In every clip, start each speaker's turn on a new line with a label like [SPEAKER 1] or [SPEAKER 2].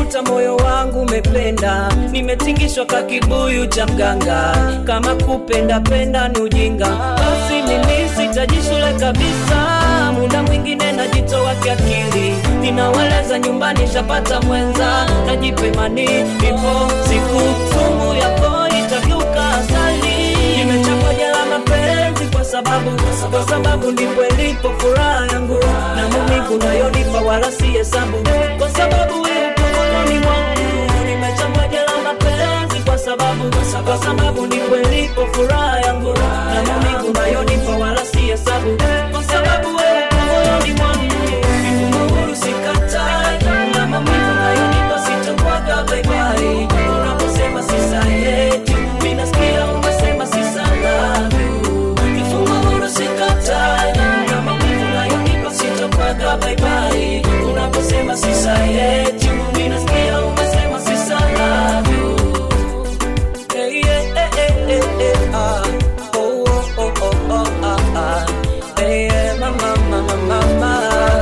[SPEAKER 1] nimeukuta moyo wangu umependa nimetingishwa ka kibuyu cha mganga kama kupenda penda ni ujinga basi mimi sitaji shule kabisa muda mwingine najitoa kiakili ninaweleza nyumbani shapata mwenza najipemani ipo siku sumu yako itageuka asali nimechapa jela mapenzi kwa sababu kwa sababu ndipo ilipo furaha yangu na maumivu nayonipa wala si hesabu kwa sababu wewe upo moyoni mwangu nimechapa jela mapenzi kwa sababu kwa sababu ndipo ilipo furaha yangu na maumivu nayonipa wala si hesabu kwa sababu wewe upo moyoni mwangu mifumo huru sikatai na maumivu nayonipa sitakuwaga baibai unaposema sisayeti minasikia umesema sisalavyu mifumo huru sikatai na maumivu nayonipa sitakuwaga baibai unaposema sisayeti minasikia umesema sisalavyu Hey, yeah, hey, hey, hey, hey, ah. Oh, oh, oh, oh, oh, ah, ah. Hey, yeah, mama, mama, mama.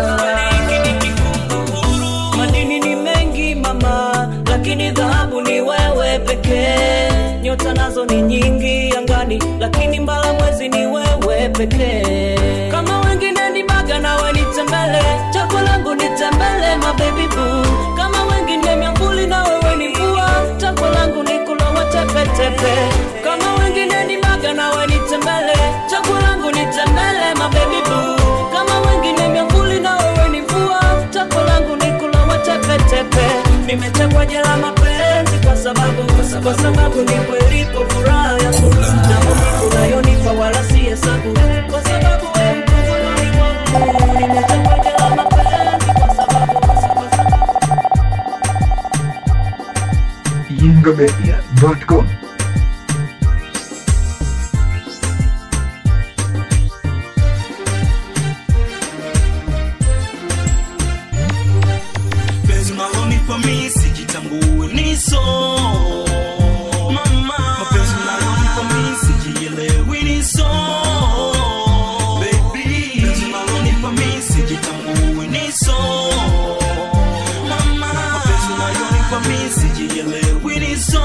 [SPEAKER 1] madini ni mengi mama lakini dhahabu ni wewe pekee nyota nazo ni nyingi angani lakini mbala mwezi ni wewe pekee kama wengine ni baga nawe nitembele chaguo langu nitembele mabebi boo kama wengine miambuli na wewe ni mvua chaguo langu ni kulowa tepetepe kama wengine ni baga nawe nitembele chaguo langu nitembele mabebi boo kama wengine miambuli na wewe ni mvua chaguo langu ni kulowa tepetepe nimechagua jela mapenzi kwa sababu kwa sababu ni kwelipo furaha yangu na maumivu unayonipa wala si hesabu kwa sababu wewe uko moyoni mwangu nimechagua jela mapenzi kwa sababu kwa sababu
[SPEAKER 2] yingamedia.com
[SPEAKER 3] penzi unalonipa mi sijitambue niso mama mapenzi unalonipa mi sijielewi niso baby penzi unalonipa mi sijitambue niso mama mapenzi unalonipa mi sijielewi niso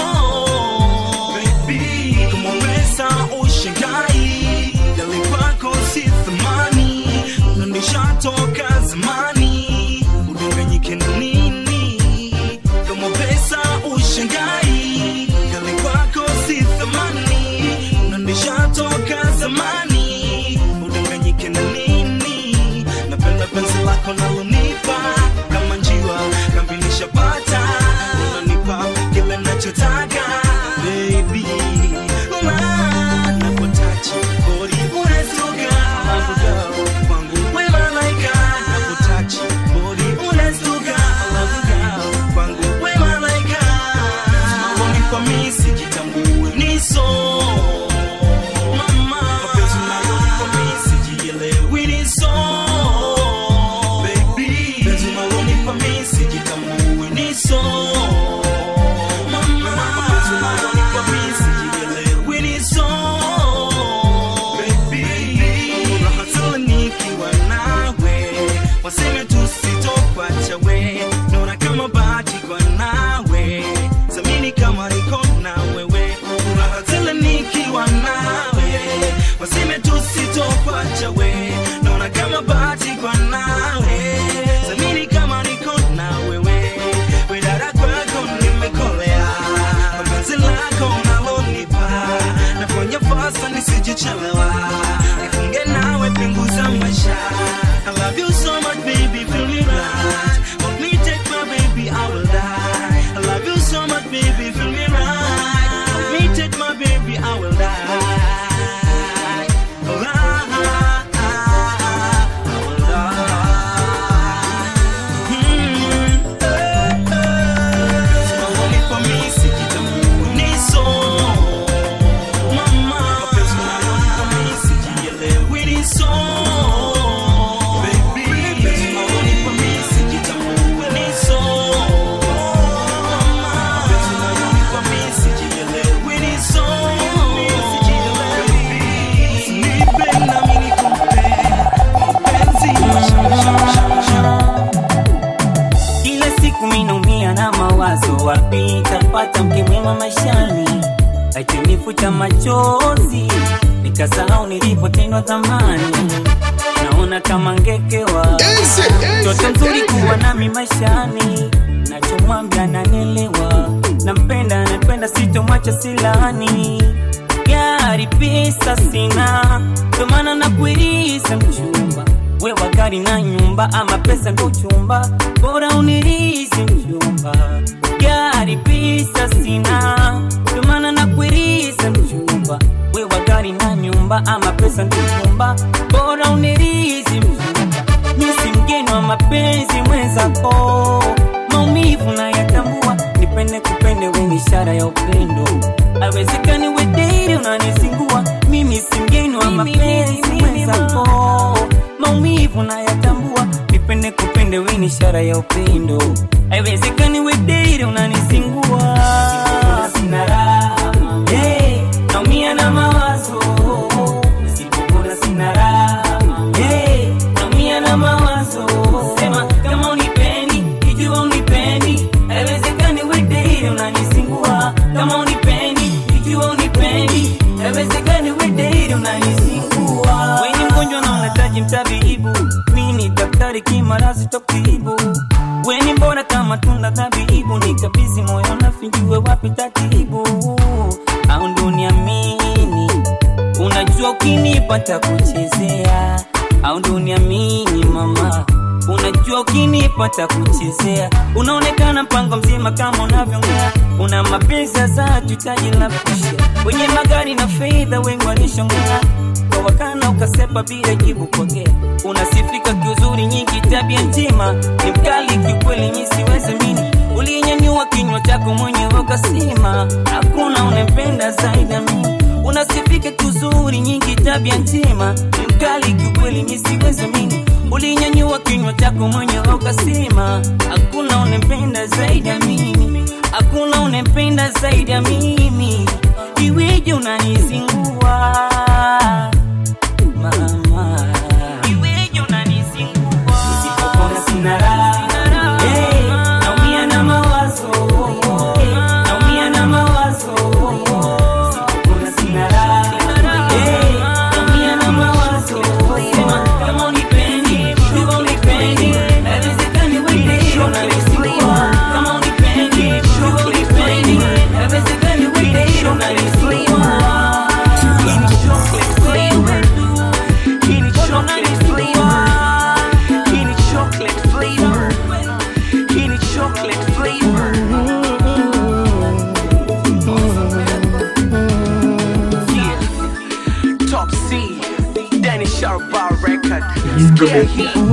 [SPEAKER 3] baby kama pesa ushangai dali kwako si thamani na nishatoka zamani udanganyike na nini kama pesa ushangai gali kwako si thamani na nishatoka zamani udanganyike na nini napenda penzi lako nalonipa kama njiwa kambi nishapata unanipa kile nachotaka baby Una- napotachi body unazuga kwangu we malaika napotachi body unazuga kwangu we malaika Unanipa mi sijitambue niso mama mapenzi unayonipa mi sijielewi niso baby penzi
[SPEAKER 2] kupata mke mwema maishani aitinifuta machozi nikasahau nilipotendwa dhamani naona kama ngekewa mtoto mzuri kuwa nami maishani nachomwambia nanelewa nampenda napenda sitomwacha silani gari pesa sina ndomana nakuiriza mchumba wewa gari na nyumba ama pesa ndo chumba bora unirizi mchumba gari pesa sina ndomana nakuiriza mchumba wewa gari na nyumba ama pesa ndo chumba bora unirizi mchumba misi mgeni wa mapenzi mwenzako maumivu na yatambua nipende kupende wenye ishara ya upendo awezekani wederi unanizingua mimi si mgeni wa mapenzi mwenzako maumivu na yatambua nipende kupende wenye ishara ya upendo awezekani wederi unanizingua sina raha hey, naumia na mawazo nisipokula sina raha hey, naumia na mawazo sema kama unipendi ikiwa unipendi haiwezekani wedeile unanisingua kama unipendi ikiwa unipendi haiwezekani wedeile unanisingua weni mgonjwa na unahitaji mtabibu mini daktari kimarazi tokibu weni mbona kama tunda dhabibu nikabizi moyo nafinjue wapi tatibu au ndo niamini unajua ukinipata kuchezea au ndo uniamini mama unajua ukinipata kuchezea unaonekana mpango mzima kama unavyongea una mapenzi za tutaji la kusha wenye magari na fedha wengi walishongea kwa wakana ukasepa bila jibu pokea unasifika kiuzuri nyingi tabia njema ni mkali kiukweli misiweze mini ulinyanyua kinywa chako mwenyewe ukasema hakuna unempenda zaidi ya mimi unasifika kiuzuri nyingi tabia njema ni mkali kiukweli misiweze mini ulinyanyua kinywa chako mwenyewe ukasema hakuna unempenda zaidi ya mimi hakuna unempenda zaidi ya mimi iweje unanizingua mama iweje unanizingua usipopona sina raha Hey, naumia na mawazo Hey, naumia na mawazo usipopona sina raha Hey, naumia na mawazo sema kama unipendi ikiwa unipendi haiwezekani wewe unanizingua kama unipendi ikiwa unipendi haiwezekani wewe unanizingua
[SPEAKER 4] Top C, Danny Sharp Bar Record. Yeah,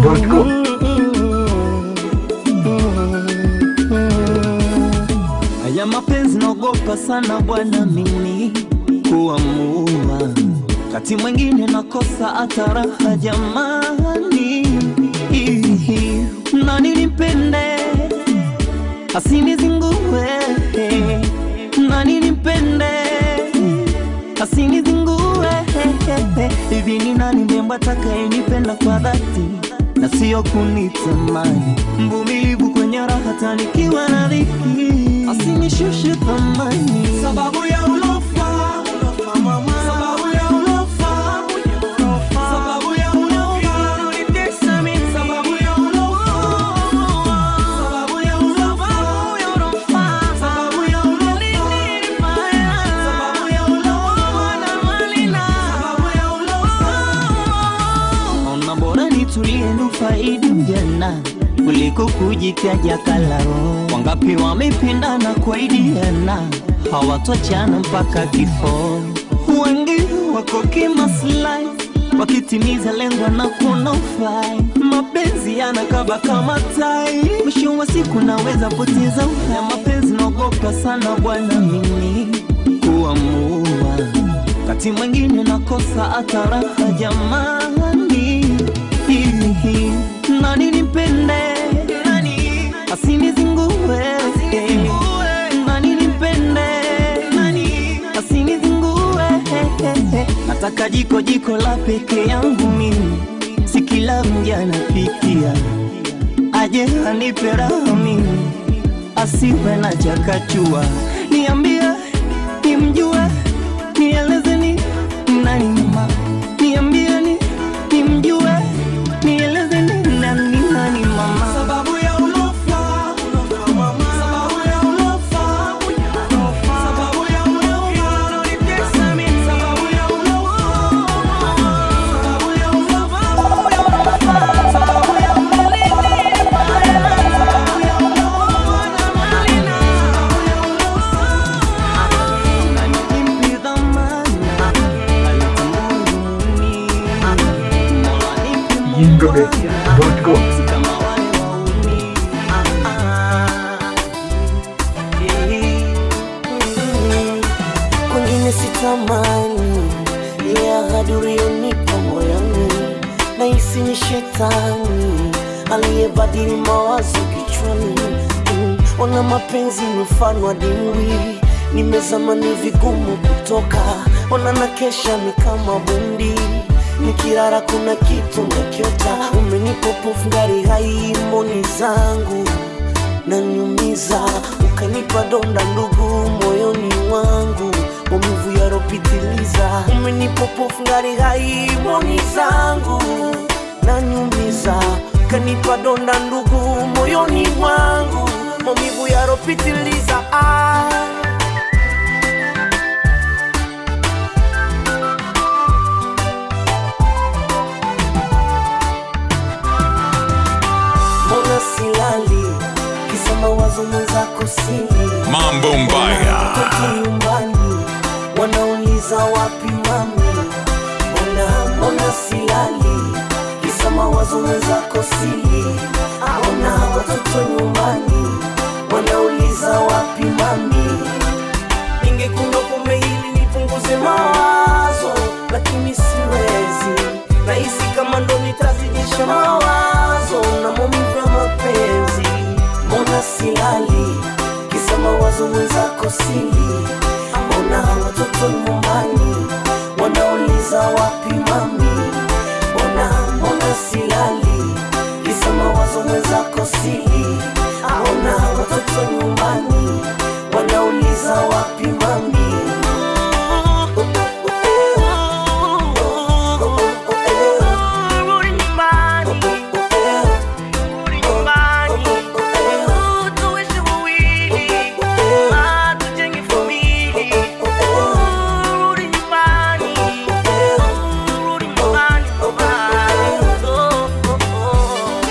[SPEAKER 5] Haya mapenzi naogopa sana bwana mimi kuamua, kati mwingine nakosa hata raha jamani, Ihi, na nilimpende asinizingue, na nilimpende asinizingue, hivi ni nani mrembo atakayenipenda kwa dhati na sio kunitamani, mvumilivu kwenye raha hata nikiwa na dhiki, asinishushe thamani sababu ya ulofa, sababu ya ulofa, sababu ya ulofa, unanitesa mimi, sababu ya ulofa, sababu ya ulofa, sababu ya ulofa, sababu ya ulofa, na malina, sababu ya ulofa Ona bora nitulie nufaidi ujana kuliko kujitaja kalaro. Wangapi wamependana kwaidiana hawatochana mpaka kifo. Wengi wako kimaslahi wakitimiza lengo na kuona ufai. Mapenzi yanakaba kama tai, mwisho wa siku naweza poteza uhai. Mapenzi naogopa sana bwana mimi kuamua wakati mwingine nakosa hata raha jamani, Hihi, nani nimpende asinizingue, nani nimpende asinizingue, nataka jiko jiko la peke yangu mimi, si kila mja napikia, aje anipe raha mimi asiwe na chakachua nimjue nielezeni nani mama niambieni nimjue nielezeni nani nani mama
[SPEAKER 3] Sababu ya ulofa, ulofa mama. Sababu ya ulofa, ulofa. Sababu ya ulofa, unanitesa mimi. Sababu ya ulofa, sababu ya ulofa, sababu ya ulofa, sababu ya ulofa, na malina.
[SPEAKER 5] Nimpe dhamana alitamuni Mola nipe Mungu wangu kama wale wauni
[SPEAKER 6] kwengine sitamani ya ahadi uliyonipa moyoni nahisi ni shetani aliyebadili mawazo kichwani Mm, ona mapenzi ni mfano wa dimbwi nimezama ni vigumu kutoka ona na kesha ni kama bundi nikirara kuna kitu nakiota umenipopofu ngari hai mboni zangu nanyumiza ukanipa donda ndugu moyoni mwangu maumivu yaropitiliza umenipopofu ngari hai mboni zangu nanyumiza ukanipa donda ndugu moyoni mwangu maumivu yaropitiliza ah. mbona silali kisa mawazo mwenzako sili
[SPEAKER 7] Mambo mbaya.
[SPEAKER 6] Watoto nyumbani wanauliza wapi mami mbona mbona silali kisa mawazo mwenzako sili mbona watoto nyumbani wanauliza wapi mami ningekunywa pombe hili nipunguze mawazo lakini siwezi nahisi kama ndo nitazidisha mawazo na maumivu ya mapenzi mbona silali kisa mawazo mwenzako sili mbona watoto nyumbani wanauliza wapi mami mbona mbona silali kisa mawazo mwenzako sili mbona watoto nyumbani wanauliza wapi mami
[SPEAKER 1] Rudi nyumbani, rudi nyumbani, tuishi wawili, ah, tujenge familia. Rudi nyumbani, rudi nyumbani, mama. Oh, oh, oh.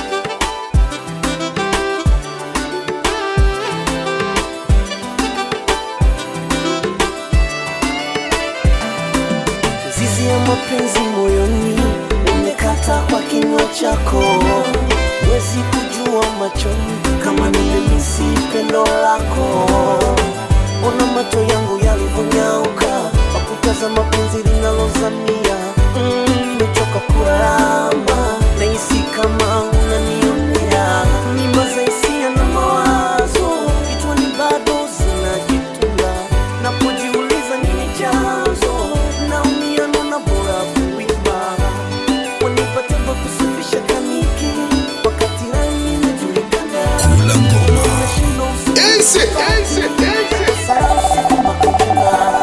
[SPEAKER 6] zizi ya mapenzi moyoni umekata kwa kinywa chako wezi kujua machoni kama nimemisi pendo lako ona macho yangu yalivyonyauka wakutaza mapenzi linalozamia Mm, nimechoka kuramba nahisi kama unanionea mimba za hisia na mawazo kichwani bado zinajitunda napojiuliza nini chanzo naumia nona bora kuimba wanipate pa kusafisha kaniki wakati rangi inajulikana
[SPEAKER 7] Kula ngoma.
[SPEAKER 6] Nashindwa usiku Sasa usiku makutuna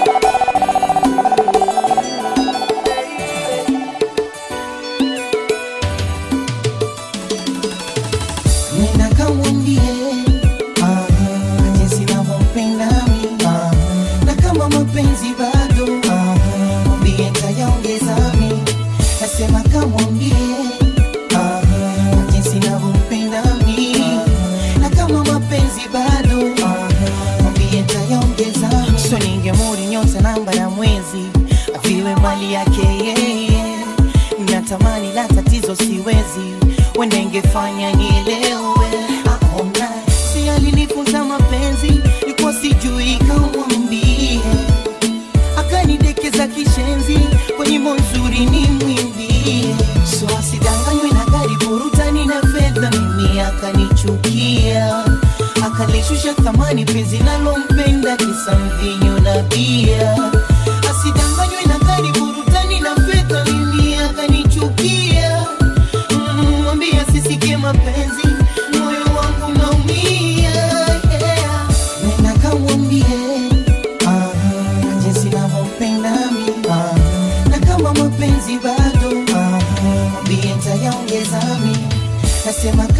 [SPEAKER 5] Nenda kamwambie ah, jinsi navyompenda mi ah, na kama mapenzi bado ah, mwambie ntayaongeza mi nasema kamwambie ah, jinsi navyompenda mi na kama mapenzi bado ah, mwambie ntayaongeza so ningemuri nyota namba ya mwezi aviwe mali yake yeye natamani la tatizo siwezi wenda ingefanya nielewe aona si alinifunza mapenzi ilikuwa sijui kamwambie akanidekeza kishenzi kwa nyimbo nzuri ni mwimbie so asidanganywe na gari burutani na fedha mimi akanichukia akalishusha thamani penzi nalompenda kisa mvinyo na bia asidanganywe na gari burutani na fedha mimi akanichukia Mm, mwambie asisikie mapenzi moyo wangu naumia yeah. nenda kamwambie ah,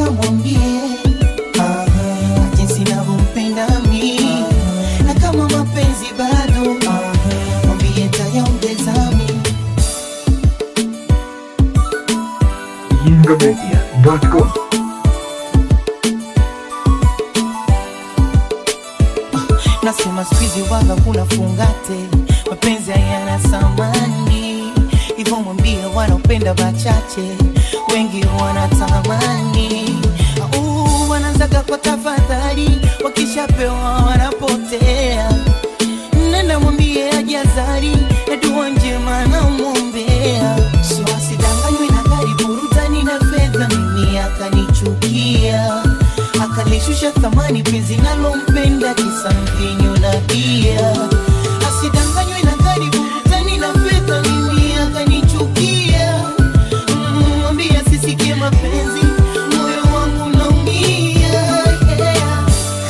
[SPEAKER 5] mwambie ah, jinsi navyompenda mi na kama mapenzi bado ah, mwambie tayaongeza mi
[SPEAKER 8] Yingomedia.com
[SPEAKER 5] nasema skuizi waga kuna fungate mapenzi hayana thamani hivyo mwambie wanaopenda wachache wengi wanatamani Au, wanaanzaga kwa tafadhali wakishapewa wanapotea nenda mwambie ajazari na dua njema namwombea so asidanganywe na gari burutani na fedha mimi akanichukia akalishusha thamani penzi nalompenda kisa mvinyo na bia asidanganywe na gari burutani na fedha mimi akanichukia Mm, mwambie asisikie mapenzi moyo wangu naumia yeah.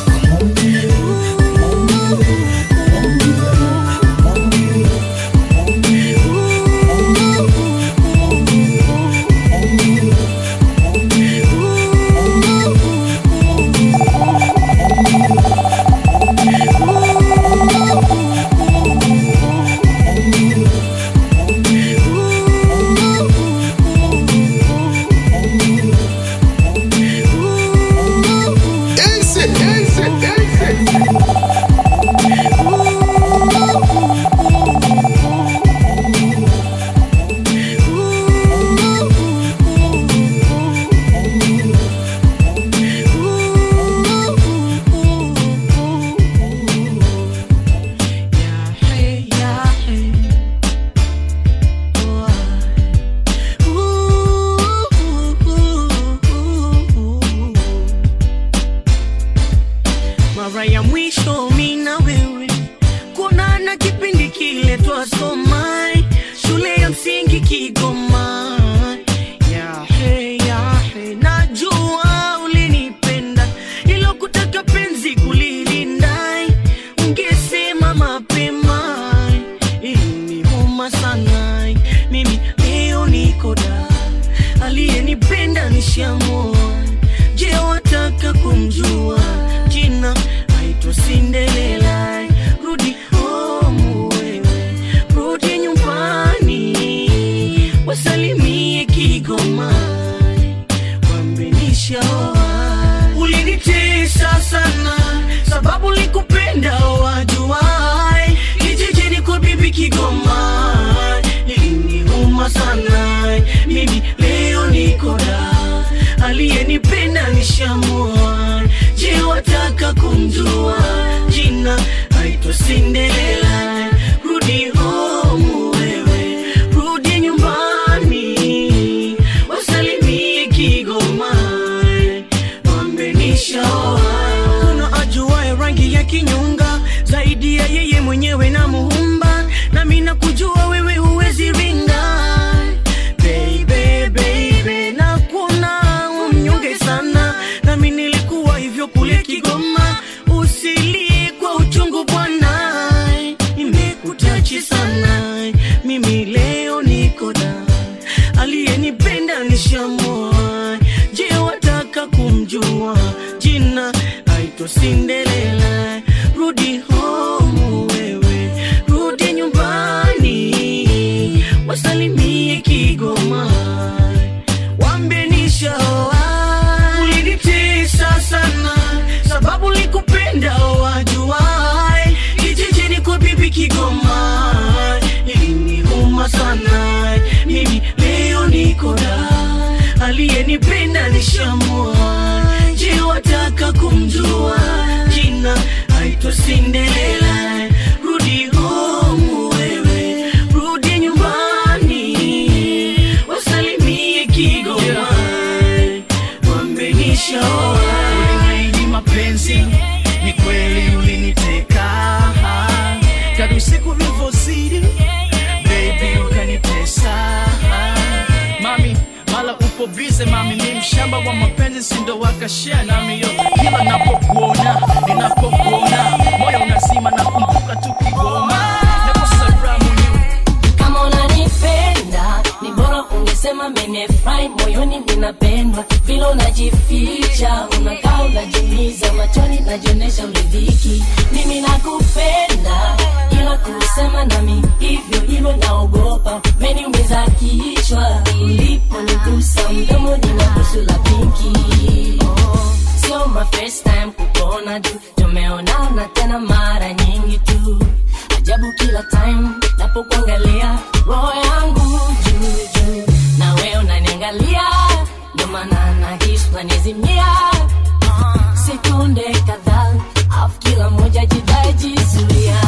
[SPEAKER 3] mara ya mwisho mi na wewe kuonana kipindi kile twasoma shule ya msingi Kigoma. Yahe, yahe, najua ulinipenda ilo kutaka penzi kulilinda, ungesema mapema iliniuma sana. Mimi leo niko da, aliyenipenda nishamua. Je, wataka kumjua jina? Aitwa Cinderella. Rudi home wewe, rudi nyumbani, wasalimie Kigoma, wambenishaoa. Ulinitesa sana sababu likupenda wajuai, kijijini kwa bibi Kigoma iliniuma sana. Mimi leo niko da, aliyenipenda nishamua. Je, wataka kumjua jina? Aitwa Cinderella. Rudi home wewe, rudi nyumbani, wasalimie Kigoma, wambenishaoa. Kuna ajuaye rangi ya kinyonga zaidi ya yeye mwenyewe na muumba, nami nakujua wewe huwezi ringa baby, baby, na kuna umnyonge sana, nami nilikuwa hivyo kule Kigoma. Usilie kwa uchungu bwana, imekutachi sana. Mimi leo niko da, aliyenipenda nishamua. Je, wataka kumjua jina? Aitwa Cinderella. Rudi home wewe, rudi nyumbani, wasalimie Kigoma wambenishaoa. Ulinitesa sana sababu likupenda wajuai, kijijini kwa bibi Kigoma iliniuma sana. Mimi leo niko da, aliyenipenda nishamua. Je, wataka kumjua jina? Aitwa Cinderella. Rudi home wewe, rudi nyumbani, wasalimie Kigoma, wambenishaoa.
[SPEAKER 9] Uliniahidi mapenzi, ni kweli uliniteka. Kadri siku vilivyozidi, baby ukanitesa. Mami, mala upo bize mami, ni mshamba wa mapenzi, sindo wakashia nami yo. Kila napokuona, ninapokuona, moyo unazima na kumbuka tu Kigoma. Nakosa raha moyoni.
[SPEAKER 10] kama unanipenda ni bora ungesema menefurahi
[SPEAKER 8] nimefurahi moyoni ninapendwa vile unajificha unakaa unajiumiza machoni najionesha uridhiki mimi nakupenda ila kusema nami hivyo hivyo naogopa meniumiza kichwa uliponigusa mdomo ninabusu la pinki oh, sio my first time kukuona tu tumeonana tena mara nyingi tu ajabu kila time napokuangalia roho yangu juu juu na wewe unaniangalia ndio maana nahisi unanizimia sekunde kadhaa afu kila moja jidai jizuia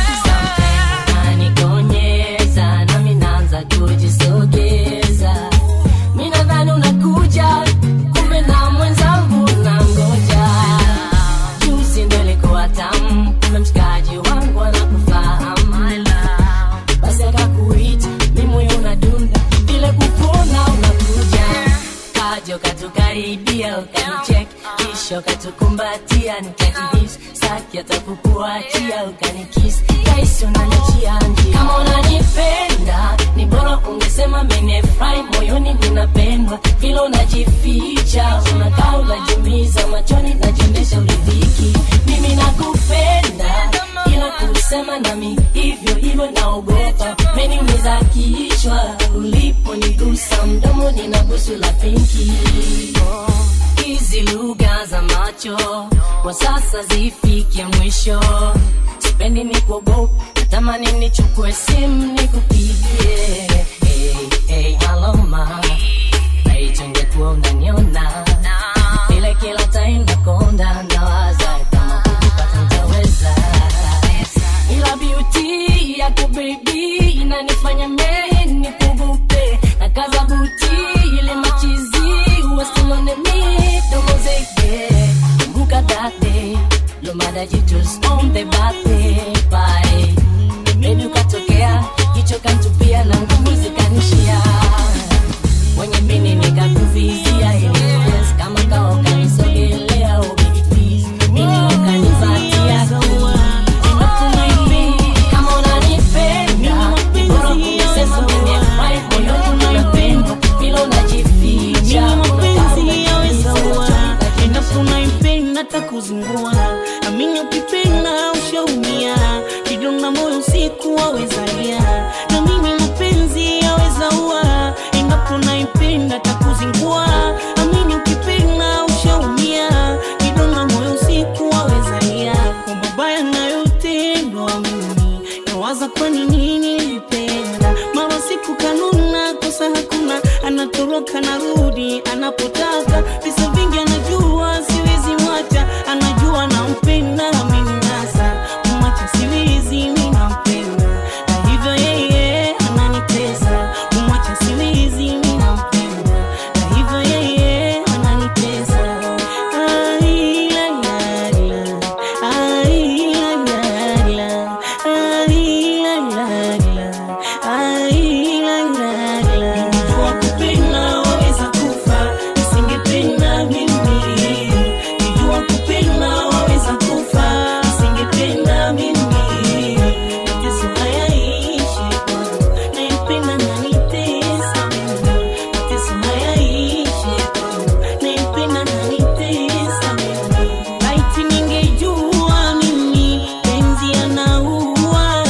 [SPEAKER 8] nanikonyeza nami naanza kujisogeza mi nadhani unakuja kumbe na mwenzangu na ngoja juzi ndo ilikuwa tamu kumbe mshikaji wangu anakufahamu basi akakuita mi moyo unadunda vile kupona unakuja kaja ukatukaribia ukanichek kisha ukatukumbatia nikajihisi saki atakukuachia ukanikisi kaisi unanichia njia kama unanipenda ni bora ungesema menefurahi moyoni ninapendwa vile unajificha unakaa unajumiza machoni najionyesha uridhiki mimi nakupenda ila kusema nami hivyo hivyo naogopa meniumiza kichwa uliponigusa mdomo nina busu la pinki hizi lugha za macho kwa sasa zifikie mwisho sipendi ni kuogopa natamani nichukue simu nikupigie hey, hey, halo ma naitungekuwa unaniona ile kila time nakonda nawaza kama kukupata ntaweza ila beauty yako baby inanifanya mimi nikugupe na kaza buti ile machizi wasilone mi domo zege kumbuka that day lomada jitus on the birthday party baby ukatokea jicho kantupia na nguvu zikanishia mwenye mini nikakuvizia yes, kama kawa ukanisogelea oh baby please mini ukanivatia kama unanipenda ni bora kungesema nimefurahi moyoni unapenda vile unajificha unakaa unajificha
[SPEAKER 10] unaipenda takuzingua amini ukipenda ushaumia kidonda moyo usiku wawezalia na mimi mapenzi yaweza ua endapo naipenda takuzingua amini ukipenda ushaumia kidonda moyo usiku wawezalia kwa mabaya nayotendwa mimi nawaza kwa nini nilipenda mara siku kanuna kosa hakuna anatoroka narudi anapotaka visa vingi anajua siwezi mwacha anajua nampenda ameninasa kumwacha siwezi mi nampenda na hivyo yeye ananitesa kumwacha siwezi mi nampenda na hivyo yeye ananitesa Ai, la, la, la. Ai, la, la, la. Ai, la, la, la. Ai, la, la, la. Ningejua kupenda waweza kufa nisingependa mimi nijua kupenda waweza kufa nisingependa mimi mateso hayaishi kwangu naipenda nanitesa mimi mateso hayaishi kwangu naipenda nanitesa mimi laiti ningejua mimi penzi anaua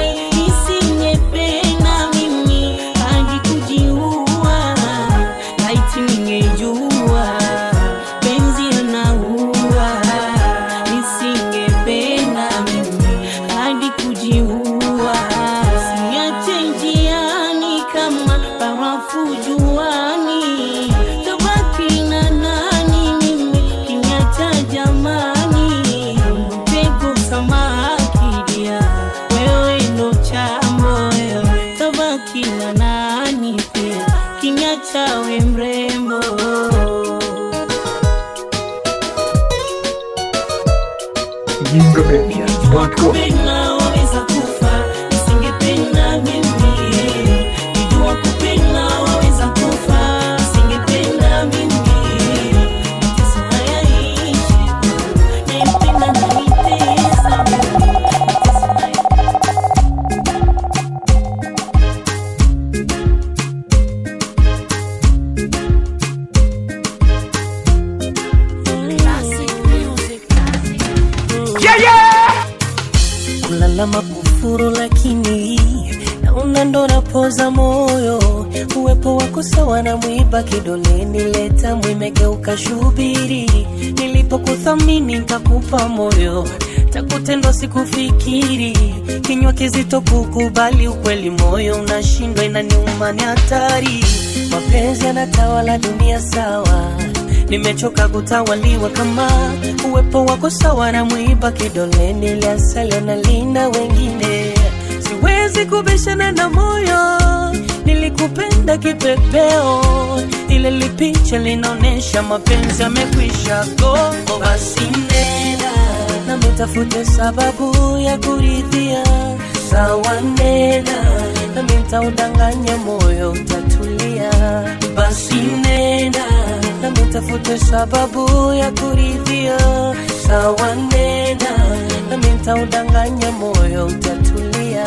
[SPEAKER 10] nisingependa mimi hadi kujiua laiti ningejua penzi anaua nisingependa mimi hadi kujiua siache njiani kama barafu juani tabaki na nani mimi kinyacha jamani mtego samakidia wewe ndo chambo wewe tabaki na nani pia kinyacha we mrembo kupenda waweza kufa nisingependa mimi nijua kupenda waweza kufa nisingependa mimi mateso hayaishi naipenda nanitesa mateso haya
[SPEAKER 6] na makufuru, lakini naona ndo napoza moyo. Uwepo wako sawa na mwiba kidoleni, leta mwimegeuka shubiri. Nilipokuthamini nikakupa moyo, takutendwa sikufikiri. Kinywa kizito kukubali ukweli, moyo unashindwa, inaniuma, ni hatari. Mapenzi yanatawala dunia, sawa nimechoka kutawaliwa kama uwepo wako sawa na mwiba kidoleni, liasali na lina wengine. Siwezi kubishana na moyo, nilikupenda kipepeo, ile lipicha linaonyesha mapenzi yamekwisha go. Basi nenda na mitafute sababu ya kuridhia, sawa nenda na mitaudanganya moyo utatulia. Basi nenda na mitafute sababu ya kuridhia, sawa nenda na mitaudanganya moyo utatulia.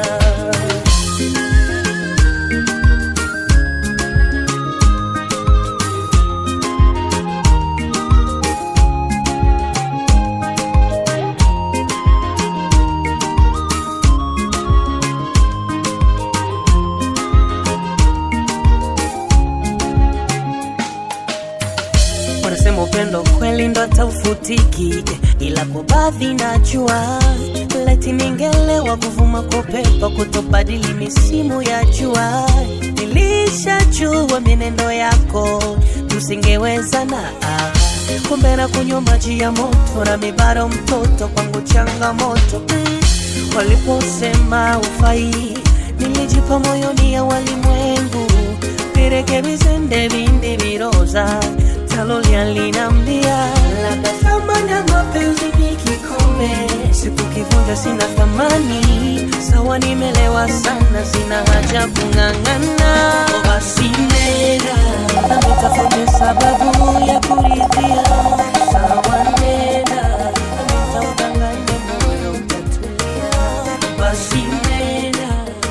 [SPEAKER 6] wanasema upendo kweli ndo taufutiki, ila kwa baadhi najua leti ningelewa kuvuma kwa upepo kutobadili misimu ya jua. Nilishajua mienendo yako tusingewezana, ah. kumbe na kunywa maji ya moto na mibaro mtoto kwangu changamoto mm. Waliposema ufai nilijipa moyoni ya walimwengu virekebishe ndevinde viroza talolia linambia labda thamani ya mapenzi ni kikombe siku kivunja sina thamani sawa nimelewa sana sina haja kung'ang'ana basi nenda na nitafute sababu ya kuridhia sawa nenda na nitaudanganya moyo utatulia basi nenda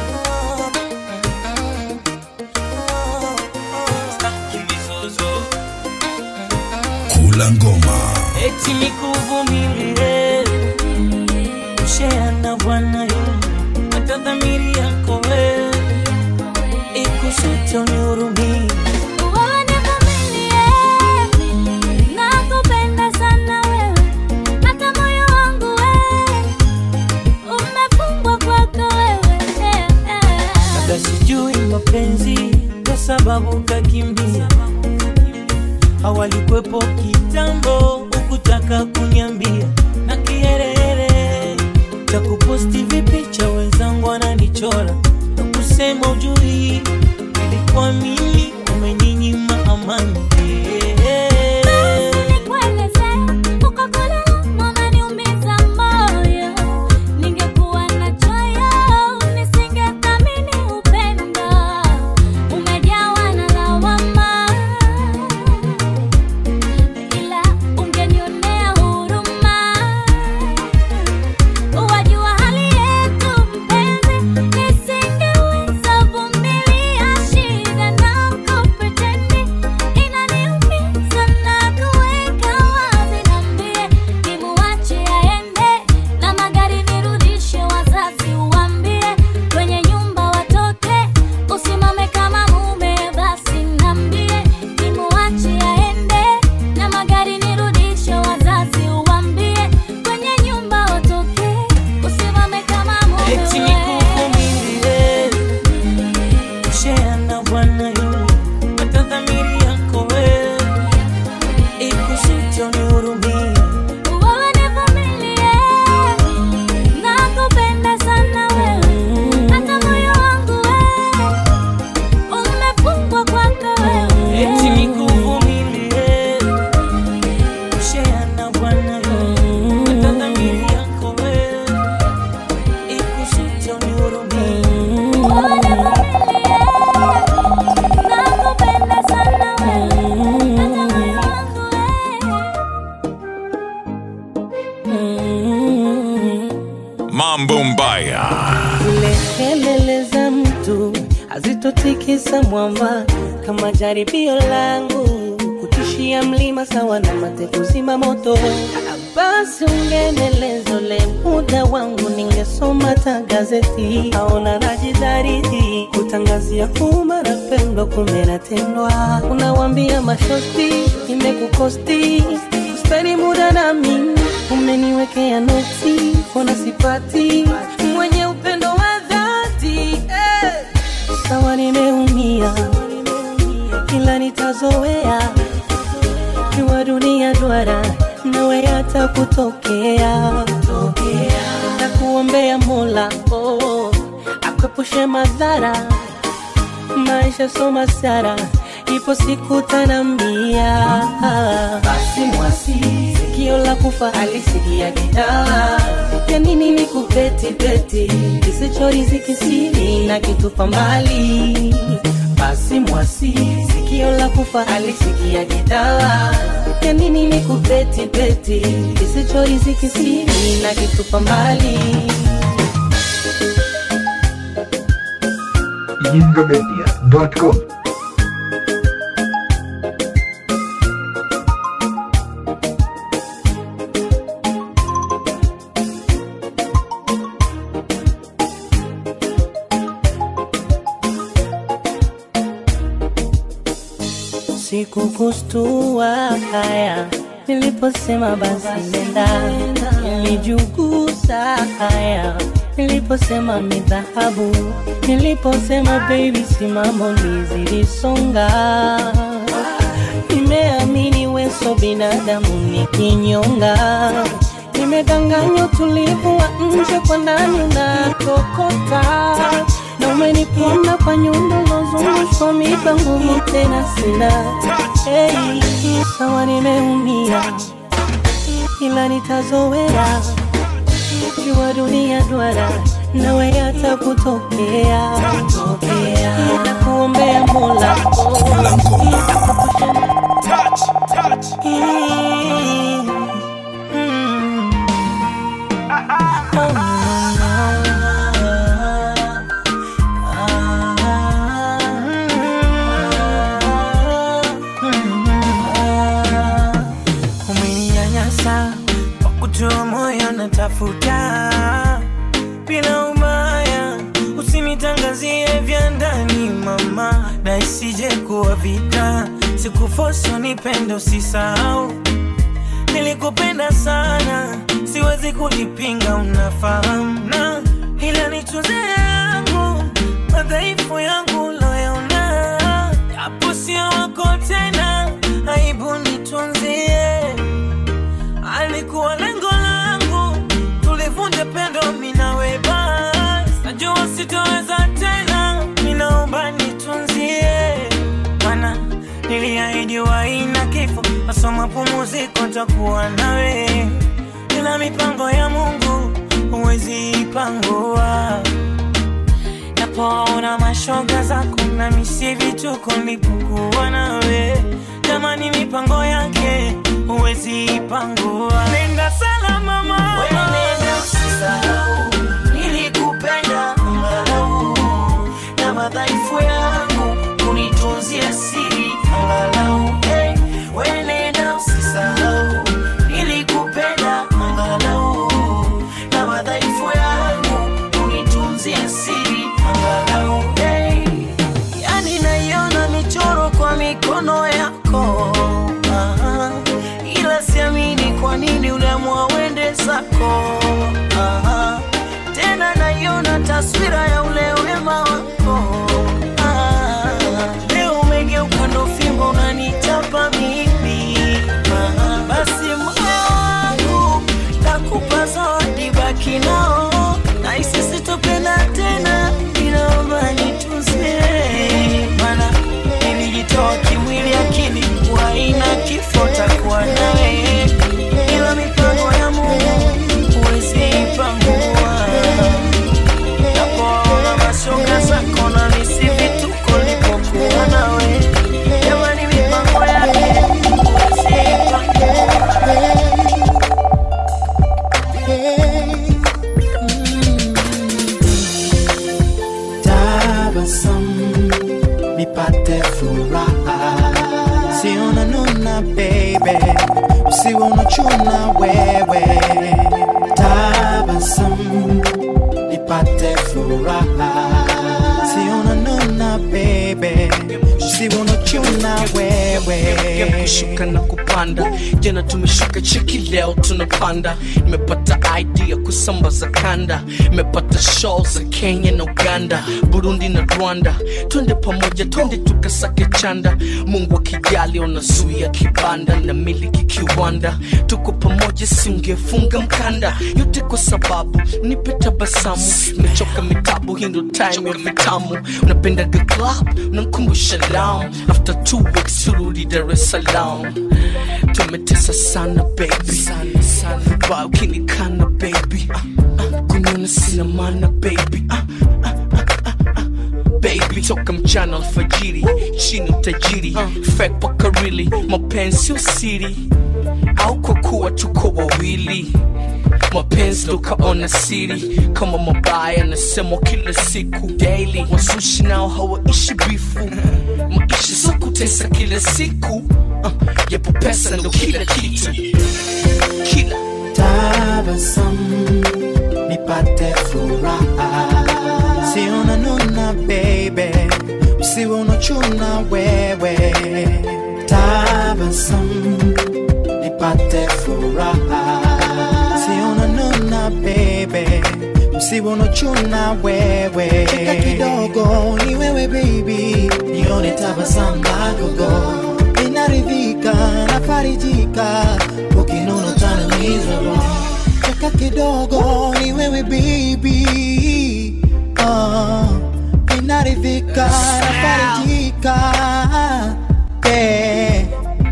[SPEAKER 7] Kula ngoma.
[SPEAKER 6] eti nikuvumilie shea na Bwana yo hata dhamiri yako wewe ikusito nihurumie
[SPEAKER 11] Nakupenda sana wewe, hata moyo wangu wewe umefungwa kwako wewe.
[SPEAKER 6] labda sijui mapenzi kwa sababu kakimbia hawalikwepo kitambo ukutaka kunyambia na kiherehere cha kuposti vipicha wenzangu wananichora na kusema ujui ilikuwa mimi umeninyima amani
[SPEAKER 11] Nikueleze, uko kule unaniumiza moyo. Ningekuwa na choyo, nisingethamini upendo. Umejawa na lawama, ila ungenionea huruma. Wajua hali yetu mpenzi, nisingeweza vumilia shida na kupretendi. Inaniumiza na kuweka wazi, niambie nimuache aende na magari nirudishe, wazazi uambie kwenye nyumba watoke, usimame kama mume. Basi niambie nimuache aende na magari nirudishe, wazazi uambie kwenye nyumba watoke, usimame kama mume.
[SPEAKER 6] eti nikuvumilie shea na Bwana yo hata dhamiri yako wewe ikusito nihurumie
[SPEAKER 11] Wewe nivumilie, nakupenda sana wewe, hata moyo wangu wewe umefungwa kwako wewe.
[SPEAKER 6] eti nikuvumilie shea na Bwana yo hata dhamiri yako wewe ikusito nihurumie
[SPEAKER 11] Wewe nivumilie, nakupenda sana wewe, hata moyo wangu
[SPEAKER 7] Mambo Mbaya.
[SPEAKER 6] Zile kelele za mtu hazitotikisa mwamba kama jaribio langu kutisha kunipandishia mlima sawa na mate kuzima moto. Basi ungeneleza ule muda wangu, ningesoma ta gazeti. Aona najidhariti kutangazia umma napendwa, kumbe natendwa. Unawambia mashosti imekukosti kuspeni muda na mimi, umeniwekea noti, ona sipati mwenye upendo wa dhati eh. Sawa nimeumia, ila nitazoea jua dunia duara nawe hata kutokea na kuombea Mola oh, akwepushe madhara maisha soma sara ipo siku tanambia basi mwasi sikio la kufa alisikia gitaa ya nini ni kupeti peti kisichoriziki siri na kitupa mbali basi mwasi sikio la kufa alisikia gitaa ya nini ni kupeti peti kisichoriziki siri na kitupa mbali
[SPEAKER 12] yingomedia.com
[SPEAKER 6] sikukustua haya niliposema basi nenda, nilijugusa haya niliposema ni dhahabu, niliposema baby simamo nizilisonga. Nimeamini weso binadamu ni kinyonga, nimedanganywa utulivu wa nje kwa ndani unatokota na umenipona kwa nyundo lozungushwa mipa nguvu tena sina hey, sawa nimeumia ila nitazoea jua dunia duara nawe hata kutokea na kuombea mola
[SPEAKER 3] umeninyanyasa kwa kutoa moyo natafuta bila umaya usinitangazie vya ndani mama na isije kuwa vita sikufoso nipende usisahau nilikupenda sana siwezi kulipinga unafahamu na ila nitunze yangu madhaifu yangu loyaona japo sio wako tena aibu nitunzie alikuwa lengo langu tulivunja pendo minawe bas najua sitoweza tena minaomba nitunzie mana niliahidi waina kifo masoma pumuziko takuwa nawe ila mipango ya mungu huwezi ipangua napoona mashoga zako na misi vituko nilipokuwa nawe jamani mipango yake huwezi ipangua nenda salama mama nenda usisahau nilikupenda angalau na madhaifu yangu kunitunzia siri angalau hey, we nenda usisahau nilikupenda angalau na madhaifu yangu kunitunzia siri angalau hey. yani naiona michoro kwa mikono yako ah, ila siamini kwa nini uliamua uende zako ah, tena naiona taswira ya ule wema wako ah, leo umegeuka ndo fimbo unanichapa mimi ah, basi moyo wangu takupa zawadi baki nao na isisi tupenda tena inaomba nitunzie mana nilijitoa kimwili akili waina kifo takuwa nawe ila mipango ya mungu huwezi ipangua napoona mashoga zako na misi
[SPEAKER 13] unochuna wewe tabasamu nipate furaha sionanuna bebe usiwe unochuna wewe
[SPEAKER 9] kushuka na kupanda jana tumeshuka cheki leo tunapanda nimepata idea kusambaza kanda nimepata show za kenya na uganda burundi na rwanda twende pamoja twende tukasake chanda mungu akijali unazuia kibanda na miliki kiwanda tuko pamoja singefunga mkanda yote kwa sababu nipe tabasamu nimechoka mitabu hii ndo time ya vitamu unapendaga club unankumbusha lam after two weeks turudi dar es salaam tumetesa sana baby vibaya ukinikana baby ah, ah, kuniona sina maana baby ah, ah, ah, ah, ah. baby toka mchana alfajiri chini utajiri fake paka really mapenzi sio siri au kwa kuwa tuko wawili mapenzi tukaona siri kama mabaya nasemwa kila siku daily wasushi nao hawaishi bifu maisha sio kutesa kila siku uh, yapo pesa ndo kila kitu kila
[SPEAKER 13] tabasamu nipate furaha sionanuna bebe usiwe unochuna wewe tabasamu nipate furaha sionanuna bebe usiwe unochuna wewe cheka kidogo ni wewe baby nione tabasamu lagogo inaridhika nafarijika ukinuna utanimizwa roho cheka kidogo ni wewe baby uh, inaridhika nafarijika yeah.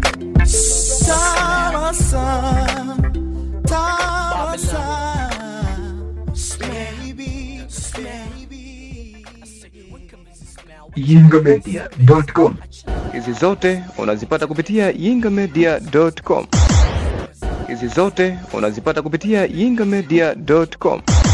[SPEAKER 13] Tabasamu, tabasamu, baby,
[SPEAKER 12] yingamedia.com
[SPEAKER 14] Hizi zote unazipata kupitia yingamedia.com. Hizi zote unazipata kupitia yingamedia.com.